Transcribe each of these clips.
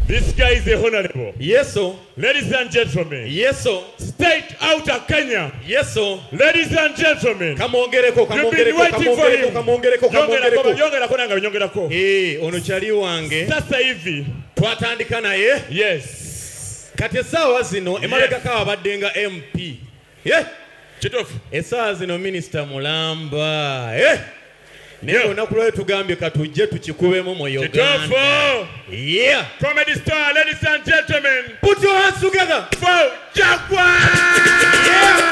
This guy is a honorable. yeso Ladies and gentlemen, yeso state out of Kenya. yeso Ladies and gentlemen, kamwongereko you've been kamwongereko waiting for kamwongereko him. kamwongereko Yongerako, kamwongereko yongerako nanga nyongerako. Eh, ono kyali wange Sasa hivi, twatandika naye yes. kati essaawa zino emabegako abadde nga mp Eh, Kituufu. essaawa zino minisita mulamba Eh, naye Yeah. olunaku lwayo tugambye katujje tukikubemu mu uganda Kituufu. yeah. Comedy star, ladies and gentlemen, put your hands together for Jaguar!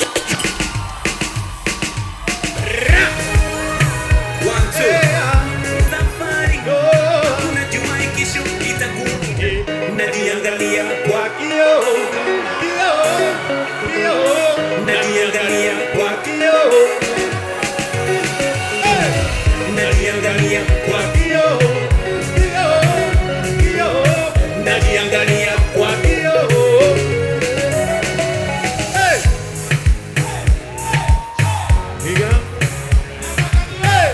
Safari unajua ikishu itakuja najiangalia kwa Kio, kio, kio. najiangalia kwa kioo najiangalia kwa Kio, kio, kio. najiangalia kwa kioo Hey. Piga. Hey.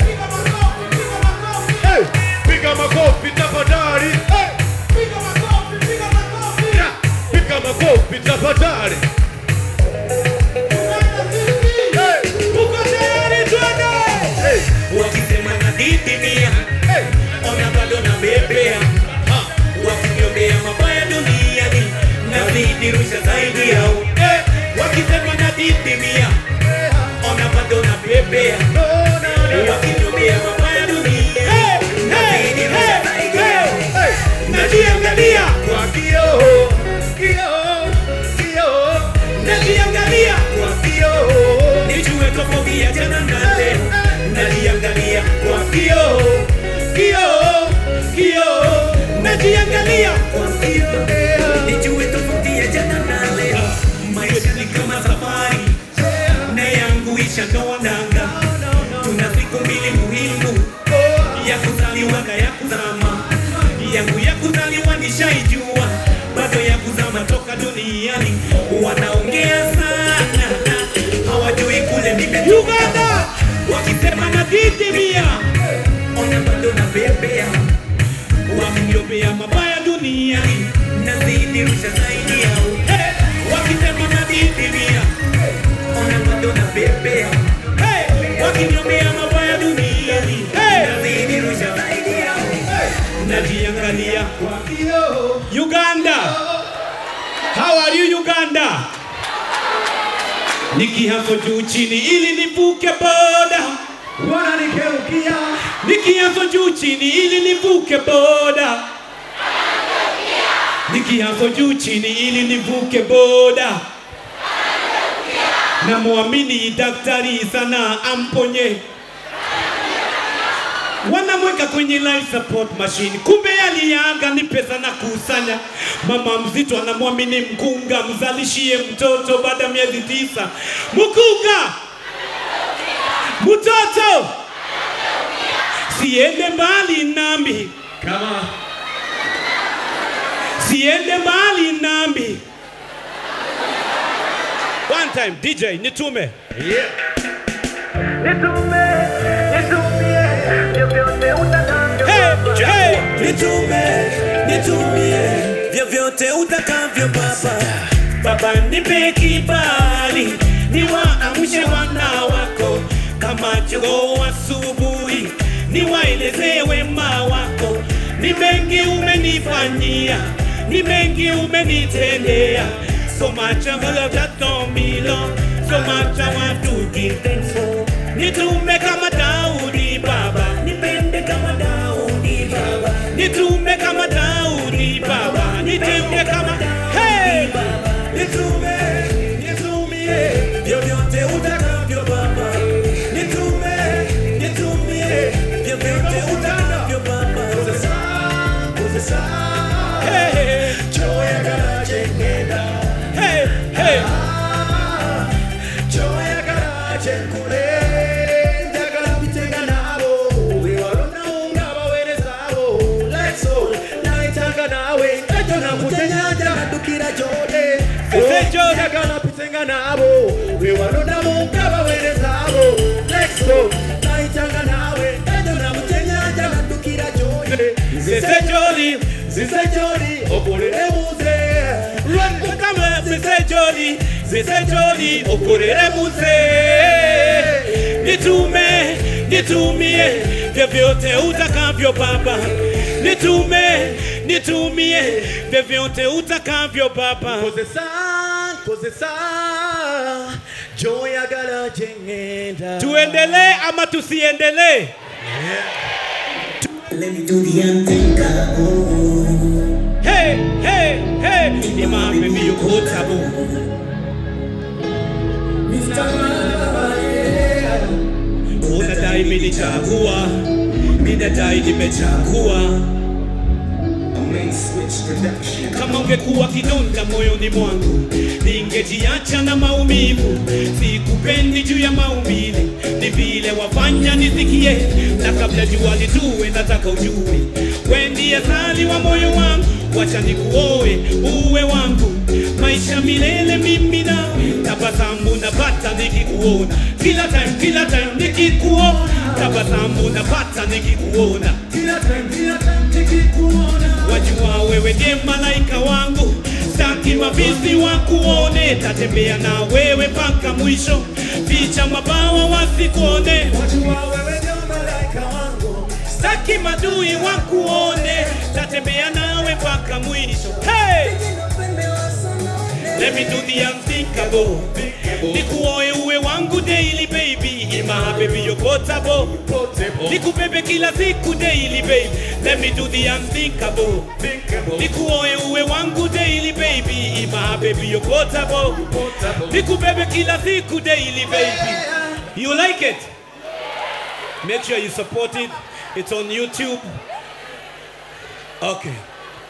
Hey. Piga makofi tafadhali. Hey. Yeah. Piga makofi tafadhali. Hey. Uko tayari twende? Hey. wakisema nadidimia Hey. ona bado na bebea Ha. wakiniombea mabaya duniani nazidi rusha zaidi yao Hey. wakisema nadidimia ona bado na bebea No, no, no. wakiniombea mabaya duniani nazidi rusha zaidi yao Hey. najiangalia Kwa kioo, kioo, kioo. najiangalia Kwa kioo. nijue tofauti ya jana na leo najiangalia kwa kioo kioo kioo najiangalia kwa kioo nijue tofauti ya jana na leo maisha ni kama safari na yangu ishandoa nanga tuna siku mbili muhimu ya kuzaliwa na ya kuzama yangu ya kuzaliwa nishaijua bado ya kuzama toka duniani wanaongea sana hawajui kule nimetoka wakisema nadidimia ona bado na bebea wakiniombea mabaya duniani nazidi rusha zaidi yao hey! wakisema nadidimia ona bado na bebea hey! wakiniombea mabaya duniani hey! nazidi rusha zaidi yao najiangalia kwa Kioo. Uganda. How are you Uganda? Nikihaso juu chini ili nivuke boda. Wananikeukia. Nikihaso juu chini ili nivuke boda. Nikihaso juu chini ili nivuke boda. Namwamini daktari sana amponye. Wanamweka kwenye life support machine, kumbe aliaga ni pesa na kusanya. Mama mzito anamwamini mkunga, mzalishie mtoto baada ya miezi tisa. Mkunga, mtoto siende mbali nami, Kama siende mbali nami. One time DJ nitume yeah. hey, hey. Nitume, nitumie vyovyote utakavyo Baba. Baba nipe kibali niwaamshe wana wako kama jogoo asubuhi, niwaeleze wema wako. Ni mengi umenifanyia, ni mengi umenitendea. So much I have just done me, Lord. So much I want to give thanks for. Nitume kama Daudi Baba, nipende kama Daudi Baba, nitume kama Daudi Baba, nitende kama hey Nitume, nitumie vyovyote utakavyo Baba. Nitume, nitumie vyovyote utakavyo Baba. Uzesa, hey choyagala kyengenda, hey hey choyagala kyenkole. Njagala bitenga nabo, bewalondawo ng'abaweereza abo. Like so, nayitanga naawe, ejo nakutenya njagaddukira gy'oli. Ese gy'oli. Njagala bitenga nabo, bewalondawo ng'abaweereza abo. Like so, nayitanga naawe, ejo nakutenya njagaddukira gy'oli. Nze Zise Jolly, Zise Jolly, okolere muze. Run Mukama, Zise Jolly, Zise Jolly, okorere muze. Nitume, nitumie, vyovyote utakavyo Baba. Nitume, nitumie, vyovyote utakavyo Baba. Kozesa, kozesa, joyagala jengenda. Tuendelee ama tusiendelee? Let me do the unthinkable. Hey, hey, hey, ni mapepe yokotabo. Unadai nimechagua, ninadai nimechagua. Kama ungekuwa kidonda moyoni mwangu, ningejiacha na maumivu. Sikupendi juu ya maumbile, ni vile wafanya nisikie, na kabla jua litue, nataka ujue we ndiye asali wa moyo wangu. Wacha nikuoe uwe wangu, maisha milele mimi na tabasamu napata nikikuona, kila time, kila time nikikuona, tabasamu napata nikikuona Kila time, kila time nikikuona. wajua wewe ndiye malaika wangu, staki mavisi wakuone, tatembea na wewe mpaka mwisho, ficha mabawa wasikuone, Wajua wewe ndio malaika wangu. staki madui wakuone, tatembea nawe mpaka mwisho. Hey! Let me do the unthinkable. Nikuoe uwe wangu daily baby, ima baby yokotabo. Nikubebe kila siku daily baby. Let me do the unthinkable. Nikuoe uwe wangu daily baby, ima baby yokotabo. Nikubebe kila siku daily baby. You like it? Make sure you support it. It's on YouTube. Okay.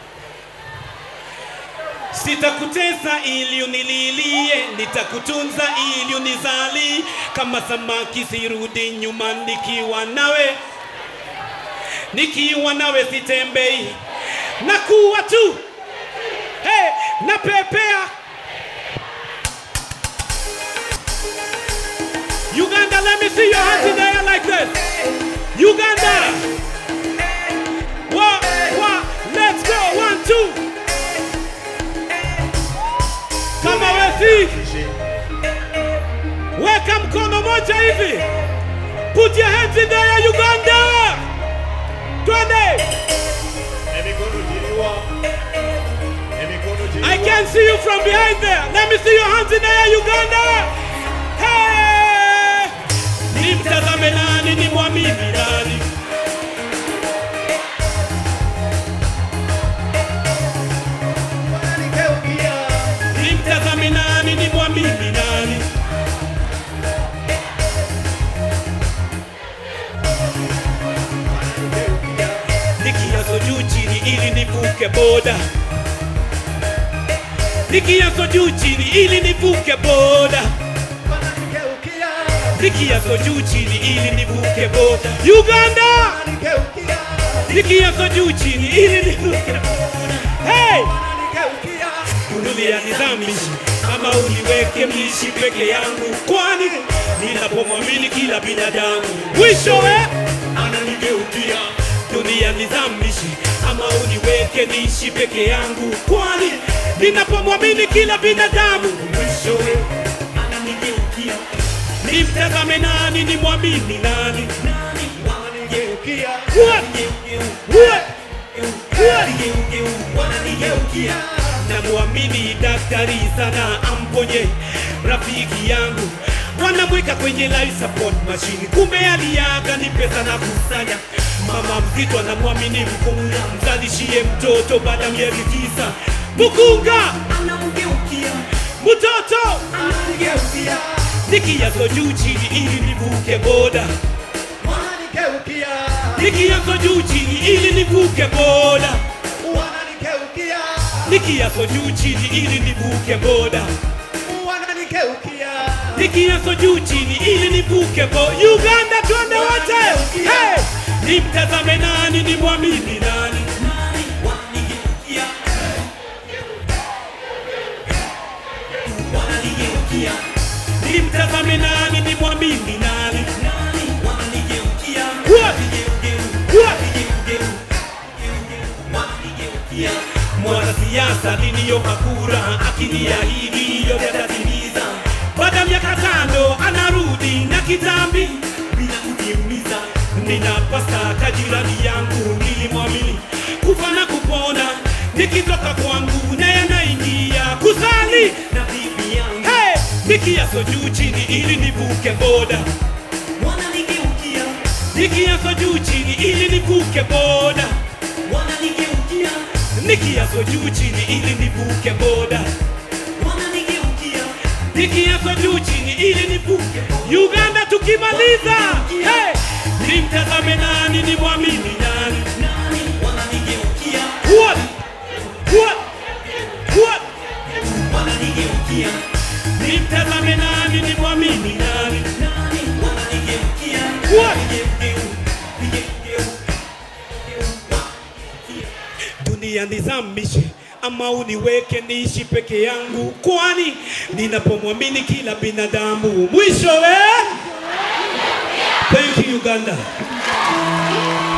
Sitakutesa ili unililie, nitakutunza ili unizali. Kama samaki sirudi nyuma nikiwa nawe, nikiwa nawe sitembei, nakuwa tu hey, napepea. Uganda, let me see your hands in the air like this. Uganda, what, what, let's go, one, two. kama wesi weka mkono moja hivi put your hands in there uganda twende Emikono jiriwa. Emikono jiriwa. i can see you from behind there let me see your hands in there uganda hey! nimtazame nani ni mwamini nani Wananigeukia. nimtazame nani ni mwamini nani nikiazo juu chini ili nivuke boda nikiazo juu chini ili nivuke boda Wananigeukia. nikiazo juu chini ili nivuke boda uganda Wananigeukia. nikiazo juu chini ili nivuke hey! Wananigeukia. dunia ni dhambi ama uniweke mlishi peke yangu kwani ninapomwamini kila binadamu mwishowe ananigeukia dunia ni dhambi ama uniweke niishi peke yangu kwani ninapomwamini kila binadamu mwishowe ananigeukia nimtazame nani nimwamini nani Wananigeukia. What? What? wananigeukia namwamini daktari sana amponye rafiki yangu wanamweka kwenye life support machine kumbe aliaga ni pesa na kusanya mama mzito anamwamini mkunga mzalishie mtoto baada ya miezi tisa mkunga mtoto Wananigeukia. nikiazo juu chini ili nivuke boda Wananigeukia. nikiazo juu chini ili nivuke boda Wananigeukia. nikiazo juu chini ili nivuke boda Wananigeukia. nikiazo juu chini ili nivuke bo Uganda twende wote hey! nimtazame nani nimwamini nani nimtazame nani nimwamini nani What? What? mwanasiasa niliyopa kura akiniahidi yote atatimiza. Baada ya miaka tano anarudi na kitambi bila kutimiza. Ninapasa kajirani yangu nilimwamini kufa na kupona, nikitoka kwangu naye naingia kusali na bibi yangu hey! nikiaso juu chini ili nivuke boda wananigeukia nikiaso juu chini ili nivuke boda wananigeukia nikiaso juu chini ili nivuke boda wananigeukia nikiaso juu chini ili nivuke Uganda tukimaliza hey! nimtazame nani nimwamini nani nani wananigeukia what what what wananigeukia nimtazame nani nimwamini nani nani wananigeukia what dunia nizamishe ama uniweke niishi peke yangu, kwani ninapomwamini kila binadamu mwisho eh? Thank you Uganda.